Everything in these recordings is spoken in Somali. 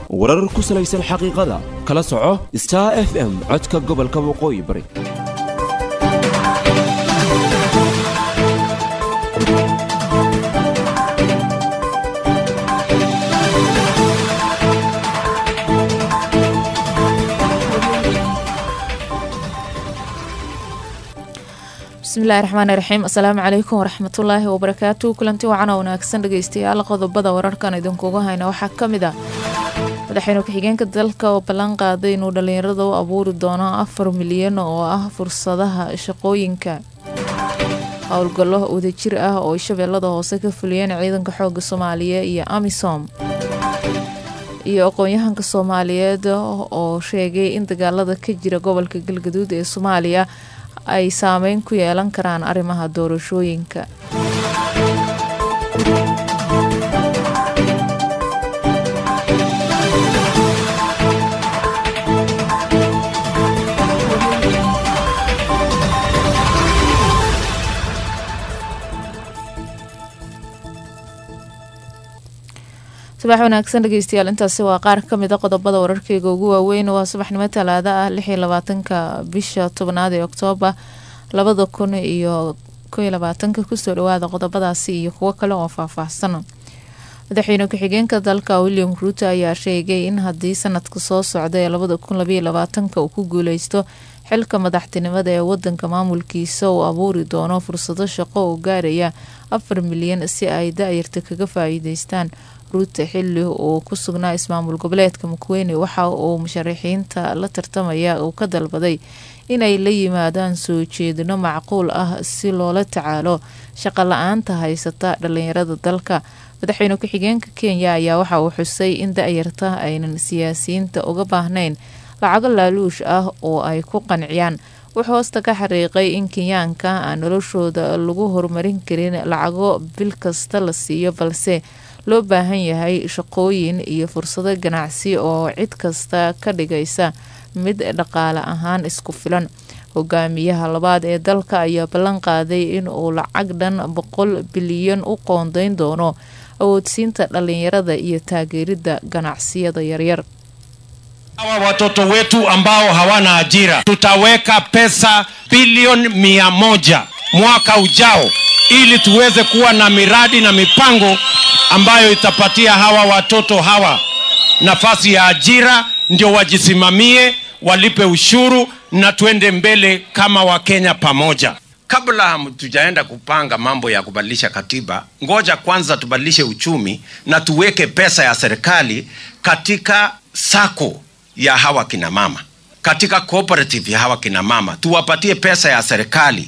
warar ku salaysan xaqiiqada kala soco star f m codka gobolka waqooyi bari bismillahi raxmaani raxiim asalaamu calaykum waraxmatullaahi wabarakaatu kulanti wacan oo wanaagsan dhegeystayaal qodobada wararkan idinkugu hayna waxaa ka mid ah madaxweyne ku-xigeenka dalka oo ballan qaaday inuu dhallinyarada u abuuri doono afar milyan oo ah fursadaha shaqooyinka howlgallo wadajir ah oo shabeellada hoose ka fuliyeen ciidanka xooga soomaaliya iyo amisom iyo aqoon-yahanka soomaaliyeed oo sheegay in dagaalada ka jira gobolka galgaduud ee soomaaliya ay saameyn ku yeelan karaan arrimaha doorashooyinka subax wanaagsan dhegeystayaal intaasi waa qaar ka mid a qodobada wararkeyga ugu waaweyn waa subaxnimo talaada ah lix iyo labaatanka bisha tobnaad ee oktoobar labada kun iyo koiyo labaatanka kusoo dhawaada qodobadaasi iyo kuwo kale oo faahfaahsan madaxweyne ku-xigeenka dalka william ruuto ayaa sheegay in haddii sanadka soo socda ee labada kun labaiyo labaatanka uu ku guuleysto xilka madaxtinimada ee wadanka maamulkiisa uu abuuri doono fursado shaqo oo gaaraya afar milyan si ay da-yarta kaga faa-iideystaan ruuta xili uu ku sugnaa ismaamul goboleedka mukweyne waxa uu musharaxiinta la tartamaya uu ka dalbaday inay la yimaadaan soo jeedino macquul ah si loola tacaalo shaqo la-aanta haysata dhalinyarada dalka madaxweyne ku-xigeenka kenya ayaa waxa uu xusay in da-yarta aynan siyaasiyiinta uga baahnayn lacago laaluush ah oo ay ku qanciyaan wuxuu hoosta ka xariiqay in kenyaanka aan noloshooda lagu horumarin karin lacago bil kasta la siiyo balse loo baahan yahay shaqooyin iyo fursado ganacsi oo cid kasta ka dhigaysa mid dhaqaale ahaan isku filan hogaamiyaha labaad ee dalka ayaa ballan qaaday in uu lacag dhan boqol bilyan u qoondeyn doono awoodsiinta dhalinyarada iyo taageeridda ganacsiyada yaryar hawa watoto wetu ambao hawana ajira tutaweka pesa bilioni mia moja mwaka ujao ili tuweze kuwa na miradi na mipango ambayo itapatia hawa watoto hawa nafasi ya ajira ndio wajisimamie walipe ushuru na tuende mbele kama wakenya pamoja kabla tujaenda kupanga mambo ya kubadilisha katiba ngoja kwanza tubadilishe uchumi na tuweke pesa ya serikali katika sako ya hawa kina mama katika cooperative ya hawa kina mama tuwapatie pesa ya serikali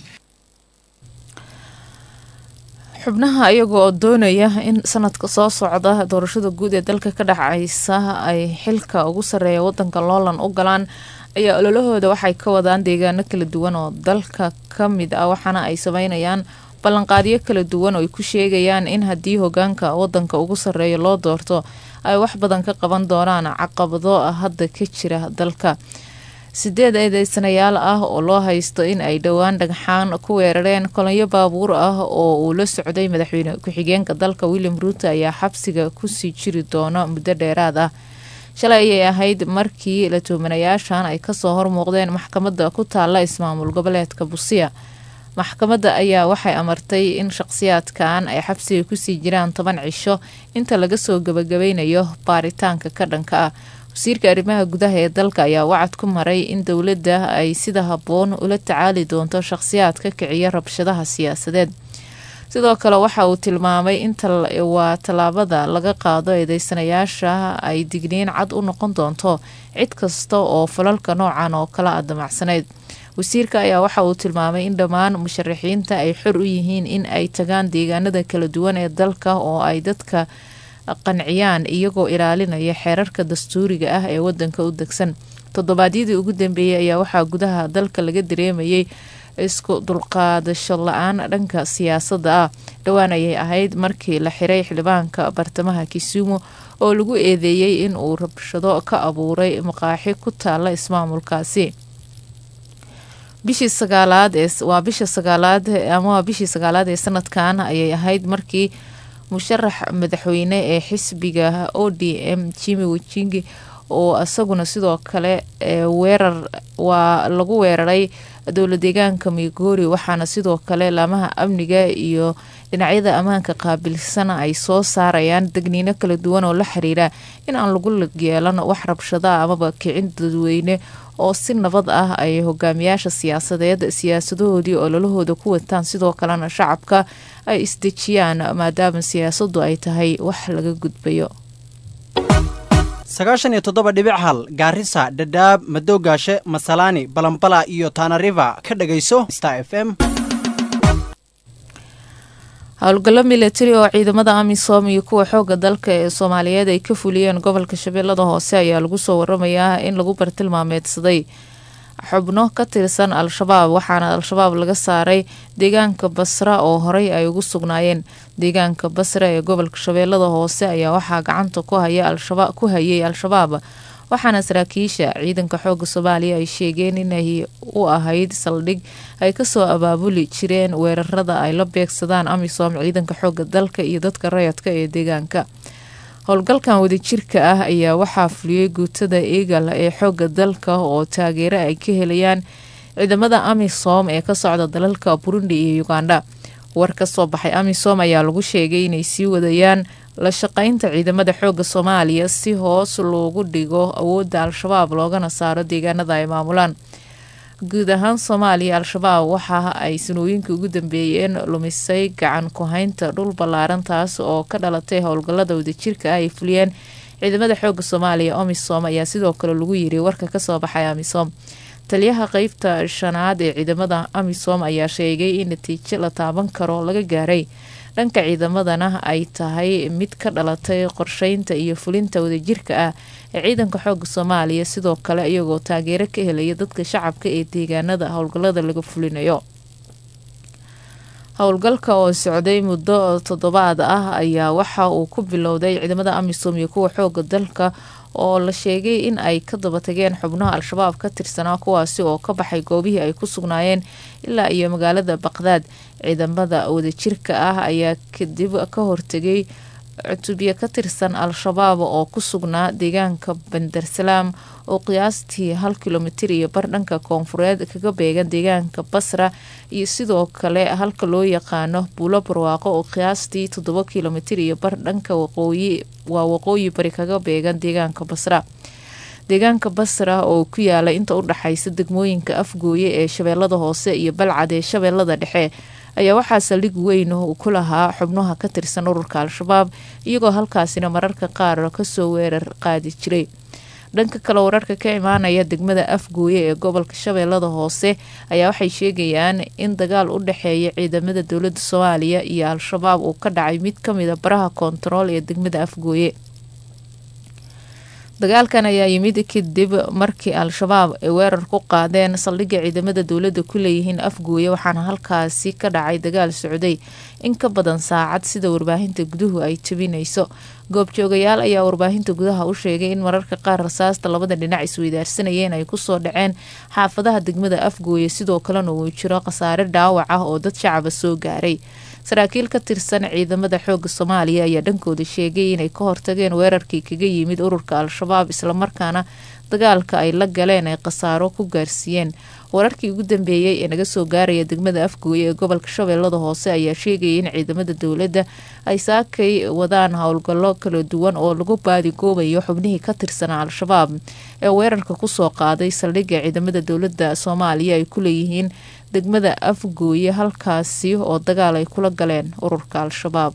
xubnaha iyaga oo doonaya in sanadka soo socda doorashada guud ee dalka ka dhacaysa ay xilka ugu sareeya wadanka loolan u galaan ayaa ololahooda waxay ka wadaan deegaano kala duwan oo dalka ka mid ah waxaana ay sameynayaan ballanqaadyo kala duwan oo ay ku sheegayaan in haddii hogaanka wadanka ugu sareeya loo doorto ay wax badan ka qaban doonaan caqabado hadda ka jira dalka sideed eedeysanayaal ah oo loo haysto in ay dhowaan dhagxaan ku weerareen kolonyo baabuur ah oo uu la socday madaxweyne ku-xigeenka dalka william ruuto ayaa xabsiga kusii jiri doono muddo dheeraad ah shalay ayay ahayd markii la tuumanayaashan ay kasoo hormuuqdeen maxkamadda ku taala ismaamul goboleedka busiya maxkamadda ayaa waxay amartay in shaqsiyaadkan ay xabsiga kusii jiraan toban cisho inta laga soo gabagabeynayo baaritaanka ka dhanka ah wasiirka arrimaha gudaha ee dalka ayaa wacad ku maray in dowladda ay sida habboon ula tacaali doonto shaqsiyaad ka kiciya rabshadaha siyaasadeed sidoo kale waxa uu tilmaamay in waa tallaabada laga qaado eedeysanayaasha ay digniin cad u noqon doonto cid kasta oo falalka noocan oo kala a damacsanayd wasiirka ayaa waxa uu tilmaamay in dhammaan musharaxiinta ay xor u yihiin in ay tagaan deegaanada kala duwan ee dalka oo ay dadka qanciyaan iyagoo ilaalinaya xeerarka dastuuriga ah ee wadanka u degsan toddobaadyadii ugu dambeeyey ayaa waxaa gudaha dalka laga dareemayay isku dulqaadasho la-aan dhanka siyaasadda ah dhowaan ayay ahayd markii la xiray xildhibaanka bartamaha kisumu oo lagu eedeeyey in uu rabshado ka abuuray maqaaxi ku taala ismaamulkaasi bishii sagaalaad ee waa bisha sagaalaad ama waa bishii sagaalaad ee sanadkan ayay ahayd markii musharax madaxweyne ee xisbiga o d m jimi wajingi oo isaguna sidoo kale weerar waa lagu weeraray dowla deegaanka migori waxaana sidoo kale laamaha amniga iyo dhinacyada ammaanka qaabilsana ay soo saarayaan degniino kala duwan oo la xiriira in aan lagu yeelan wax rabshada amaba kicin dadweyne oo si nabad ah ay hogaamiyaasha siyaasadeed siyaasadahoodii ololahooda ku wataan sidoo kalena shacabka ay isdejiyaan maadaama siyaasadu ay tahay wax laga gudbayo sagaashan iyo toddoba dhibic hal gaarisa dhadhaab madoogaashe masalaani balambala iyo taanariva ka dhagayso star f m howlgallo milatari oo ciidamada amisom iyo kuwa xooga dalka ee soomaaliyeed ay ka fuliyeen gobolka shabeellada hoose ayaa lagu soo waramayaa in lagu bartilmaameedsaday xubno ka tirsan al-shabaab waxaana al-shabaab laga saaray deegaanka basra oo horey ay ugu sugnaayeen deegaanka basra ee gobolka shabeellada hoose ayaa waxaa gacanta ku hayay al-shabaab waxaana saraakiisha ciidanka xooga soomaaliya ay sheegeen inay u ahayd saldhig ay kasoo abaabuli jireen weerarada ay la beegsadaan amisom ciidanka xooga dalka iyo dadka rayadka ee deegaanka howlgalkan wadajirka ah ayaa waxaa fuliyey guutada eagal ee xooga dalka oo taageero ay ka helayaan ciidamada amisom ee ka socda dalalka burundi iyo uganda war ka soo baxay amisom ayaa lagu sheegay inay sii wadayaan la shaqeynta ciidamada xooga soomaaliya si hoos loogu dhigo awoodda al-shabaab loogana saaro deegaanada ay maamulaan guud ahaan soomaaliya al-shabaab waxa ay sanooyinkii ugu dambeeyeen lumisay gacan ku-haynta dhul ballaaran taas oo ka dhalatay howlgallada wadajirka ah ay fuliyeen ciidamada xooga soomaaliya omisom ayaa sidoo kale lagu yiri warka kasoo baxay amisom taliyaha qeybta shanaad ee ciidamada amisom ayaa sheegay in natiijo la taaban karo laga gaaray dhanka ciidamadana ay tahay mid ka dhalatay qorsheynta iyo fulinta wadajirka ah ee ciidanka xooga soomaaliya sidoo kale iyagoo taageero ka helaya dadka shacabka ee deegaanada howlgallada laga fulinayo howlgalka oo socday muddo toddobaad ah ayaa waxa uu ku bilowday ciidamada amisom iyo kuwa xooga dalka oo la sheegay in ay ka daba tageen xubnaha al-shabaab ka tirsanaa kuwaasi oo ka baxay goobihii ay ku sugnaayeen ilaa iyo magaalada baqdaad ciidamada wadajirka ah ayaa kadib ka hortegay cutubyo ka tirsan al-shabaab oo ku sugnaa deegaanka bandarsalaam oo qiyaastii hal kilomitir iyo bar dhanka koonfureed kaga beegan deegaanka basra iyo sidoo kale halka loo yaqaano buulo barwaaqo oo qiyaastii toddoba kilomitir iyo bar dhanka waqooyi waa waqooyi bari kaga beegan deegaanka basra deegaanka basra oo ku yaala inta u dhaxaysa degmooyinka afgooye ee shabeellada hoose iyo balcad ee shabeellada dhexe ayaa waxaa saldhig weyn uu ku lahaa xubnaha ka tirsan ururka al-shabaab iyagoo halkaasina mararka qaar kasoo weerar qaadi jiray dhanka kale wararka ka imaanaya degmada afgooye ee gobolka shabeellada hoose ayaa waxay sheegayaan in dagaal u dhexeeya ciidamada dowladda soomaaliya iyo al-shabaab uu ka dhacay mid kamida baraha koontarool ee degmada afgooye dagaalkan ayaa yimid kadib markii al-shabaab ay weerar ku qaadeen saldhigga ciidamada dowladda ku leeyihiin afgooye waxaana halkaasi ka dhacay dagaal socday in ka badan saacad sida warbaahinta guduhu ay tabinayso goobjoogayaal ayaa warbaahinta gudaha u sheegay in mararka qaar rasaasta labada dhinac isweydaarsanayeen ay kusoo dhaceen xaafadaha degmada afgooye sidoo kalena uu jiro khasaare dhaawac ah oo dad shacaba soo gaaray saraakiil ka tirsan ciidamada xooga soomaaliya ayaa dhankooda sheegay inay ka hortageen weerarkii kaga yimid ururka al-shabaab islamarkaana dagaalka ay la galeen ay khasaaro ku gaarsiiyeen wararkii ugu dambeeyey ee naga soo gaaraya degmada afgooye ee gobolka shabeellada hoose ayaa sheegayay in ciidamada dowladda ay saakay wadaan howlgallo kala duwan oo lagu baadigoobayo xubnihii ka tirsanaa al-shabaab ee weerarka kusoo qaaday saldhigga ciidamada dowladda soomaaliya ay ku leeyihiin degmada afgooye halkaasi oo dagaal ay kula galeen ururka al-shabaab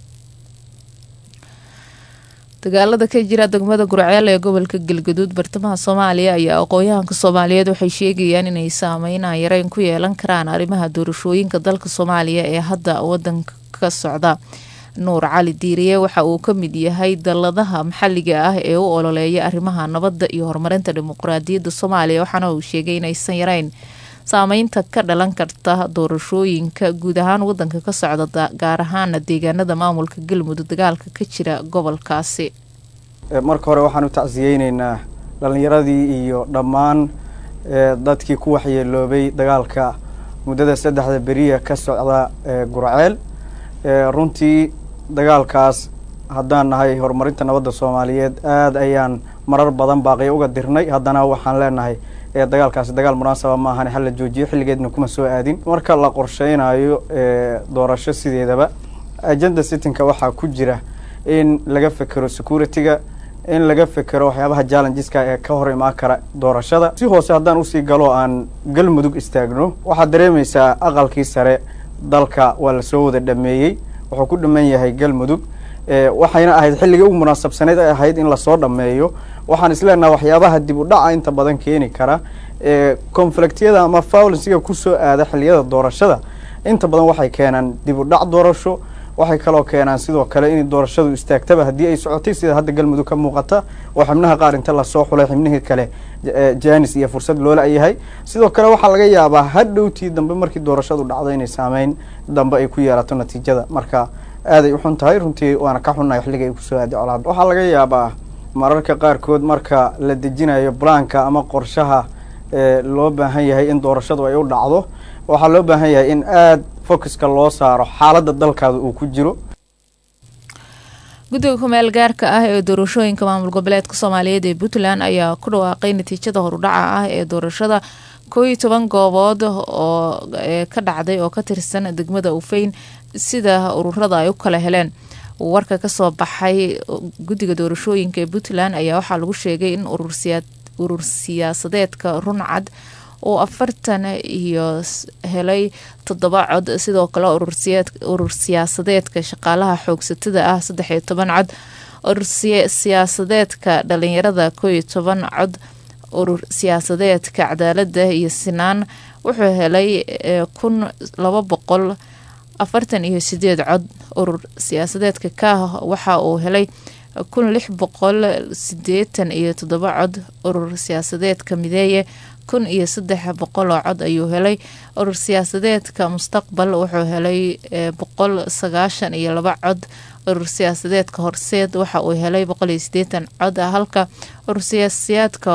dagaalada ka jira degmada gurceel ee gobolka galgaduud bartamaha soomaaliya ayaa aqoon-yahanka soomaaliyeed waxay sheegayaan inay saameynaa yareyn ku yeelan karaan arrimaha doorashooyinka dalka soomaaliya ee hadda wadanka ka socda nuur cali diiriye waxa uu ka mid yahay dalladaha maxalliga ah ee u ololeeya arrimaha nabadda iyo horumarinta dimuqraadiyadda soomaaliya waxaana uu sheegay inaysan yareyn saameynta ka dhalan karta doorashooyinka guud ahaan wadanka ka socda gaar ahaana deegaanada maamulka galmudug dagaalka ka jira gobolkaasi marka hore waxaan u tacsiyeyneynaa dhallinyaradii iyo dhammaan dadkii ku waxyeeloobay dagaalka muddada saddexda beriya ka socda gurceel runtii dagaalkaas haddaan nahay horumarinta nabadda soomaaliyeed aada ayaan marar badan baaqiyo uga dirnay haddana waxaan leenahay ee dagaalkaasi dagaal munaasaba ma ahani hal la joojiyo xilligeedna kuma soo aadin marka la qorsheynayo doorasho sideedaba agenda sittinka waxaa ku jira in laga fekero security-ga in laga fekero waxyaabaha challengeska ee ka hor imaan kara doorashada si hoose haddaan usii galo aan galmudug istaagno waxaad dareemaysaa aqalkii sare dalka waa lasoo wada dhameeyey wuxuu ku dhaman yahay galmudug waxayna ahayd xilligii ugu munaasabsaneyd ay ahayd in lasoo dhameeyo waxaan isleenaha waxyaabaha dib u dhaca inta badan keeni kara conflictyada ama violensiga kusoo aada xilliyada doorashada inta badan waxay keenaan dib u dhac doorasho waxay kaloo keenaan sidoo kale in doorashadu istaagtaba haddii ay socotay sida hadda galmudug ka muuqata oo xibnaha qaar inta lasoo xulay xibnihii kale janis iyo fursad loola yahay sidoo kale waxaa laga yaabaa hadhowtii dambe markii doorashadu dhacdo inay saameyn dambe ay ku yeelato natiijada marka aaday uxun tahay runtii waana ka xunnahay xilliga ay kusoo aaday colaad waxaa laga yaabaa mararka qaarkood marka la dejinayo blanka ama qorshaha loo baahan yahay in doorashadu ay u dhacdo waxaa loo baahan yahay in aada focuska loo saaro xaaladda dalkaada uu ku jiro guddiga kumeel gaarka ah ee doorashooyinka maamul goboleedka soomaaliyeed ee puntland ayaa ku dhawaaqay natiijada horudhaca ah ee doorashada koo iyo toban goobood oo ka dhacday oo ka tirsan degmada ufeyn sida ururada ay u kala heleen warka kasoo baxay guddiga doorashooyinka ee puntland ayaa waxaa lagu sheegay in urur siyaasadeedka runcad uu afartan iyo helay toddoba cod sidoo kale urur siyaasadeedka shaqaalaha xoogsatada ah saddex iyo toban cod urur siyaasadeedka dhalinyarada koo iyo toban cod urur siyaasadeedka cadaalada iyo sinaan wuxuu helay kun laba boqol afartan iyo sideed cod urur siyaasadeedka kaah waxa uu helay kun lix boqol sideetan iyo toddoba cod urur siyaasadeedka mideeye kun iyo saddex boqol oo cod ayuu helay urur siyaasadeedka mustaqbal wuxuu helay boqol sagaashan iyo laba cod urur siyaasadeedka horseed waxa uu helay boqol iyo sideetan cod halka urur siyaasiyaadka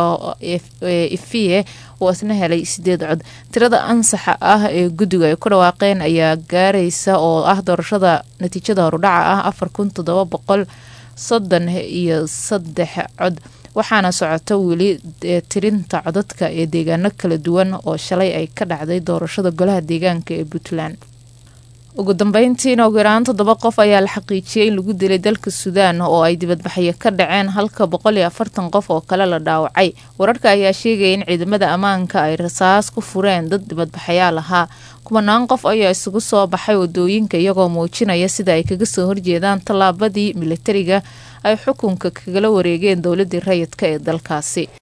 ifiye uu isna helay sideed cod tirada ansaxa ah ee guddiga ay ku dhawaaqeen ayaa gaaraysa oo ah doorashada natiijada horudhaca ah afar kun toddoba boqol soddon iyo saddex cod waxaana socota weli tirinta codadka ee deegaano kala duwan oo shalay ay ka dhacday doorashada golaha deegaanka ee puntland ugu dambeyntiina ugu yaraan toddoba qof ayaa la xaqiijiyey in lagu dilay dalka suudaan oo ay dibadbaxyo ka dhaceen halka boqol iyo afartan qof oo kale la dhaawacay wararka ayaa sheegaya in ciidamada ammaanka ay rasaas ku fureen dad dibadbaxayaal ahaa kumanaan qof ayaa isugu soo baxay wadooyinka iyagoo muujinaya sida ay kaga soo horjeedaan tallaabadii militariga ay xukunka kagala wareegeen dowladii rayidka ee dalkaasi